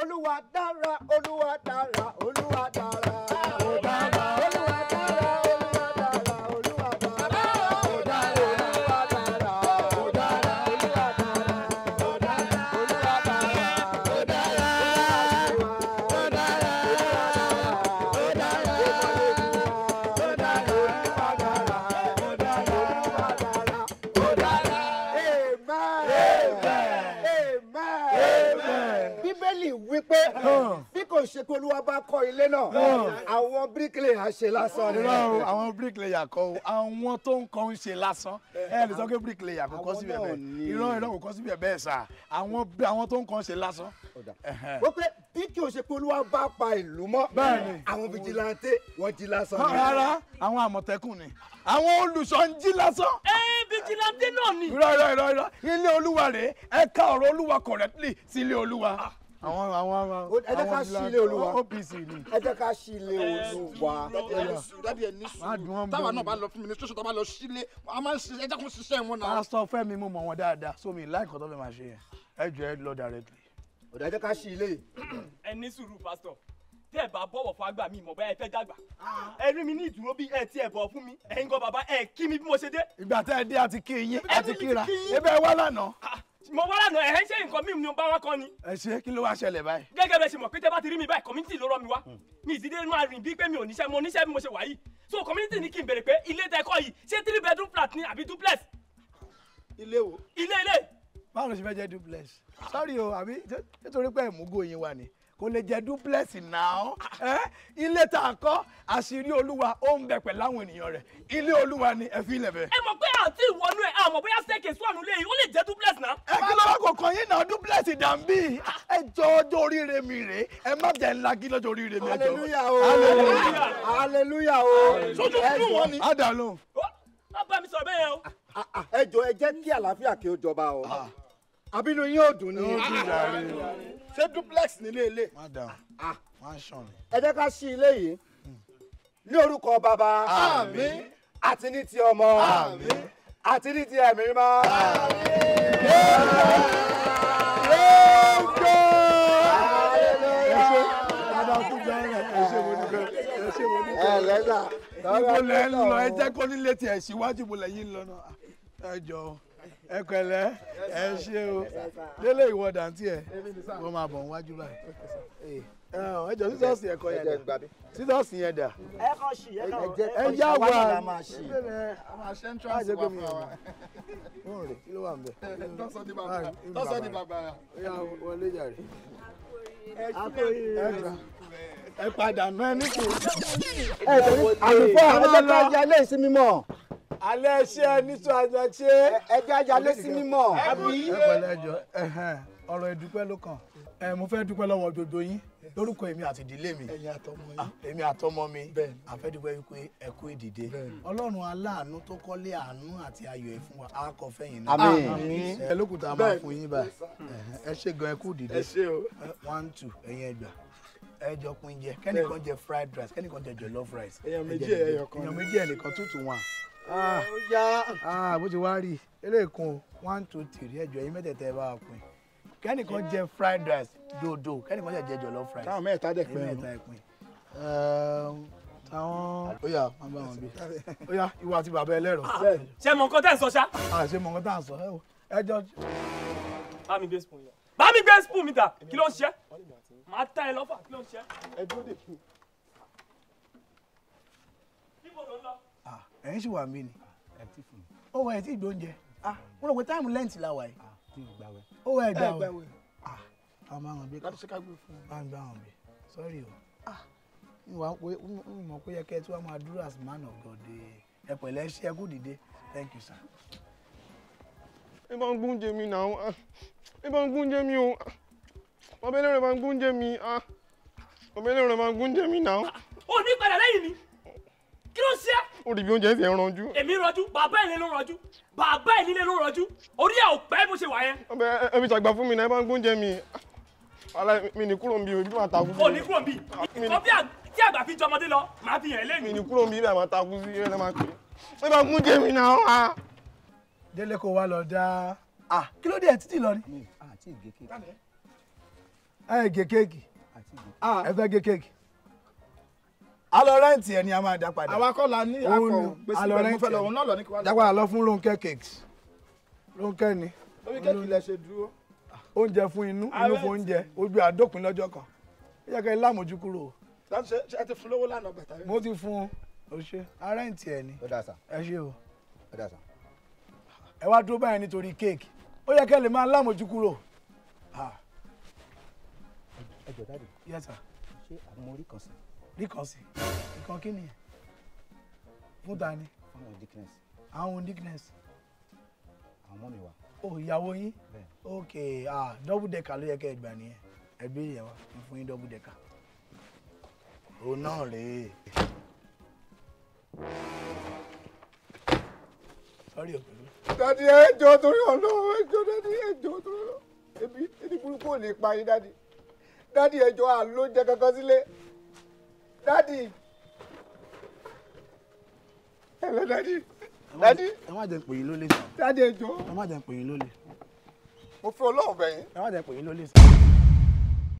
olúwa dára olúwa dára olúwa dára. ó dára olúwa dára olúwa dára olúwa dára. ó dára olúwa dára ó dára olúwa dára ó dára olúwa dára ó dára ó dára ó dára ó dára olúwa dára ó dára olúwa dára ó dára. amen amen bíbélì wípé bí kò ṣe pé olúwa bá kọ́ ilé náà àwọn bíríkìlì àṣẹ lásán ni. irọ́ o àwọn bricklayer kọ́ o àwọn tó ń kọ́ ń ṣe lásán ẹ lè sọ pé bricklayer kò kọ́ Àwọn síbẹ̀ náà bẹ́ẹ̀ ni. irọ́ irọ́ kò kọ́ síbẹ̀ bẹ́ẹ̀ sà àwọn àwọn tó ń kọ́ ń ṣe lásán. Ẹ̀hẹ́n. wọ́n pé bí kí o ṣe pé olúwa bá pa ìlú mọ́ Bẹ́ẹ̀ni. àwọn fìjìláńtẹ́ wọ́n jí lásán Hàn, ni. rárá àwọn àmọ̀tẹ́kùn ni àwọn olùṣọ́ ń jí lásán. ẹ vigilante náà ni. irọ́ irọ́ irọ́ irọ́ ilé olúwa rèé ẹ ká ọ̀rọ̀ olúwa correctly sí ilé olúwa. àwọn àwọn àwọn ẹ jẹ́ ká ṣí ilé olúwa. OPC ni. ẹ jẹ́ ká ṣí ilé olúwa. dádì ẹ ní sùúrù dádì ẹ ní Má dùn wọ́n sùúrù táwa bẹ́ẹ̀ náà ni. bá lọ fún ministration tó bá lọ sílé a máa ń ṣiṣẹ́ ẹ jẹ́ kó ṣiṣẹ́ wọn náà. pásítọ̀ fẹ́mi mo mọ̀ wọn dáadáa sómi láìkọ́ tó fẹ́ máa ṣe yẹn ẹ jọ ẹ lọ directly. ọ̀dà ẹ jẹ́ ká ṣí ilé yìí. ẹ ní sùúrù pásítọ̀ tẹ́ ẹ bá bọ̀wọ̀ fún àgbà mi mọ̀ bẹ́ẹ̀ ẹ fẹ́ dàgbà ẹ rí mi ní ìdúró bí ẹ ti ẹ̀ bọ̀ fún mi ẹ̀yin gan bàbá ẹ kí mi bí mo ṣe dé. ìgbà tẹ́ ẹ dé àti kí yín Ẹ àti ní ti kíra kí yín. ebe ẹ wá lánàá. mo wá lànà ẹ̀ ń ṣe nǹkan mímu ni mo bá wá kọ́ ni. ẹ ṣe kí ló wá ṣẹlẹ̀ báyìí. gẹ́gẹ́ bẹ́ẹ̀ ṣe mọ̀ pé tẹ́ bá ti rí mi báyìí community ló rọ́ mi wá mi ìdílé máa rìn bí pé mi ò níṣẹ́ mo níṣẹ́ bí mo ṣe wà yìí so community ní kí n béèrè pé ilé tẹ́ kọ́ yìí ṣé three bedroom flat ni àbí duplex ilé wo. ilé ilé báwo ló ṣe fẹ́ jẹ́ duplex sorry o àbí ṣé- nítorí pé ẹ̀múgò yín wà ní kò lè jẹ́ duplex náà ẹ ilé tá a kọ́ àṣírí olúwa ó ń bẹ pẹ̀lú àwọn ènìyàn rẹ̀ ilé olúwa ni ẹ fi ilẹ̀ bẹ́ẹ̀. ẹ mọ̀ pé àti ìwọnú ẹ̀ àmọ̀ bóyá staircase wà nílé yìí ó lè jẹ́ duplex náà. ẹ kí ló wá kọ̀ọ̀kan yín náà duplex dàbí ẹ jọ ọjọ́ oríire mi rèé ẹ má jẹ́ ńlá kí lọ́jọ́ oríire mi ẹ jọ. hallelujah o hallelujah o sójú ẹ fún wọn jọ ni. á dà lóhùn. ó bá mi sọ̀rọ̀ bẹ́ẹ̀ yẹn o. ẹ jọ ẹ jẹ́ kí àlàáfíà kí ó jọba o àbínú yín ò dùn ní. ṣé duplex nílé ilé. má dà má sàn ni. ẹ jẹ́ ká ṣí ilé yìí ní orúkọ bàbá Àmín. àti ní ti ọmọ àti ní ti ẹ̀mí mímọ́. dáadáa kú jẹ́ ẹ ẹ ṣe mo dúpẹ́ ẹ ṣe mo dúpẹ́. ẹ lẹ́sà ibo lẹ ń lọ ẹ jẹ́ kó nílé tiẹ̀ síwájú ibo lẹ yín lọ náà ẹ jọ ẹ pẹ̀lẹ́ ẹ ṣe o délé ìwọ dàntí ẹ kó máa bọ̀ níwájú báyìí. ẹ jọ sísọ́ọ̀sì ẹ̀kọ́ yẹn dà sísọ́ọ̀sì yẹn dà ẹ kàn ṣí ẹ kàn ẹ yá wa la máa ṣí. a máa ṣe entrance jẹ́ wa pé mi fún ò wa. mọ̀ rè kí ló wà ń bẹ̀. lọ́sọ̀ di bàbá lọ́sọ̀ di bàbá. ó yá wọlé jàre. ẹ padà náà ní kò. àlùfáà ẹ jẹ́ ká ya ilé ìsinmi mọ́ alẹ́ ṣé ẹ nítorí àjọ ṣé. ẹ jẹ́ àjà ilé ìsinmi mọ́. ẹ pẹ̀lẹ́ jọ ẹhẹn, ọ̀rọ̀ ìdúpẹ́ ló kàn ẹ mo fẹ́ dúpẹ́ lọ́wọ́ gbogbo yín lórúkọ èmi àti ìdílé mi Ah, èmi àtọmọ mi àfẹ́dúpẹ́ wípé ẹ kú ìdìde ọlọ́run aláàánú tó kọ́lé àánú àti ayọ̀ ẹ̀ fún wa á kọ fẹ́yìn náà Àmín. ẹ lókùtà máa fún yín báyìí Ẹhẹn, ẹ ṣe gan ẹ kú ìdìde ẹ ṣé o. Ẹ, one two ẹ̀yin ẹgbà ẹ jọ pín jẹ kẹ́nìkan jẹ fried rice kẹ́nìkan jẹ jollof rice Èèyàn Ẹ méjì, jẹ dídé. ẹyọ kan èèyàn ni. méjì ẹnìkan two to one ah ah bó ti wá rí eléèkún one two three ẹjọ yín mẹ́tẹ̀ẹ̀tẹ̀ bá wa pín kẹ́nìkan jẹ fried rice dodo kẹ́nìkan jẹ jẹ jollof rice táwọn mẹ́ta dẹ̀ èyí pẹ́ mẹ́ta ẹ pín táwọn ó yá má bá wọn bí ó yá ìwà àti bàbá ẹlẹ́rọ ṣé mọ nǹkan tẹ́ ń sọ ṣá. àṣẹ mọ̀ nǹkan tá à ń sọ ẹ wò ẹjọ́ bá mi gbé spoon yẹn. bá mi gbé spoon mi ta kí ló ń ṣe. màá tẹ ẹ lọ́fà kí ló ń ṣe. ẹ dúró dè fún níbo ló ń lọ. ah, ẹ̀yin sì wà mí ni ó wọ ẹ̀ tí ìgbó oúnjẹ ah mo rò pé táìmù lẹ́ǹtì la wà yìí ó wọ ẹ̀ gbà wẹ̀ ah àwọn máa hàn bí láti ṣe ká gbé fún un. bá ń bá wọn bí sorry o ah n wà pé n mọ̀ pé yẹ kẹ́ ẹ tí wọ́n máa dúró as man of God ẹ pẹ̀lẹ́ ṣe ẹ kú dìde thank you sir. ẹ bá ń gúnjẹ mi náà ẹ bá ń gúnjẹ mi o bàbá ẹlẹ́rìí bá ń gúnjẹ mi bàbá ẹlẹ́rìí bá ń gúnjẹ mi náà ó ní padà lẹ́yìn mi kí ló ń ṣe. ó rí bí oúnjẹ ẹsẹ̀ ń ranjú èmi rọjú bàbá ẹ̀ ló rọjú bàbá ẹ̀ nílé ló rọjú orí ẹ̀ ò pẹ́ bó ṣe wà yẹn. bàbá ẹ fi ṣàgbà fún mi náà ẹ bá ń gúnjẹ mi wàhálà mi ní kúrò ń bí ojú máa takú sí ó ní kúrò bí nǹkan bí à- tí àgbà fi jọmọdé lọ màá fi hàn ẹ́ mi lẹ́nu. ní kúrò ń bí ibà máa takú sí ẹ máa pè é ẹ bá ń gúnjẹ mi náà délé kó wá lọ dá ah kí ló dé ẹ títí lọ ni. ẹ gé kéèkì àti ìgbò. ẹ fẹ́ gé kéèkì a lọ rẹ́ǹtì ẹ ni a máa dá padà àwa kọ́ la ní Òun akọ ni, gbèsè a lọ bẹ́ẹ̀ mo fẹ́ rẹ́ǹtì lọ ẹ̀. òun náà lọ ní kí wá lọ. dá padà lọ fún Rónkẹ́ cakes Rónkẹ́ ni lórí kéèkì lẹ ṣe dúró. oúnjẹ fún inú inú fún oúnjẹ ojú àdópin lọ́jọ́ kan ó yẹ kẹ́ ẹ lámójú kúrò o. láti ṣe ṣe ẹ ti fún lówó lánàá gbàtà rẹ. mo ti fún un o ṣe a rẹ́ǹtì ẹ ni ó dà sà ẹ ṣe o ó dà sà. ẹ wá dúró báyìí nítorí kéèkì ó yẹ kẹ́ ẹ lè máa lámójú kúrò. Ah, ẹ jọ dáàdì yes sir ṣé àwọn orí kan sí rí kan sí nǹkan kí nìyẹn fún ta ni fún àwọn dickness àwọn dickness àwọn mọ́ mi wà o ìyàwó yín bẹ́ẹ̀ ok ah double decker ló yẹ kẹ́ ẹ gbà nìyẹn ẹ béèrè yẹn wá mo fún yín double decker òun náà rèé sorry o pẹ̀lú dadi ẹjọ torí Ọlọ́run ẹjọ dadi ẹjọ torí Ọlọ́run ebi ebi burúkú ò lè pa yín dadi dadi ẹjọ àlóúnjẹ kankan sílé dadi ẹlẹ dadi dadi ẹ má jẹ́ n pè yín lólè sàn dadi ẹjọ ẹ má jẹ́ n pè yín lólè mo fi Ọlọ́run bẹ̀ yín ẹ má jẹ́ n pè yín lólè sàn.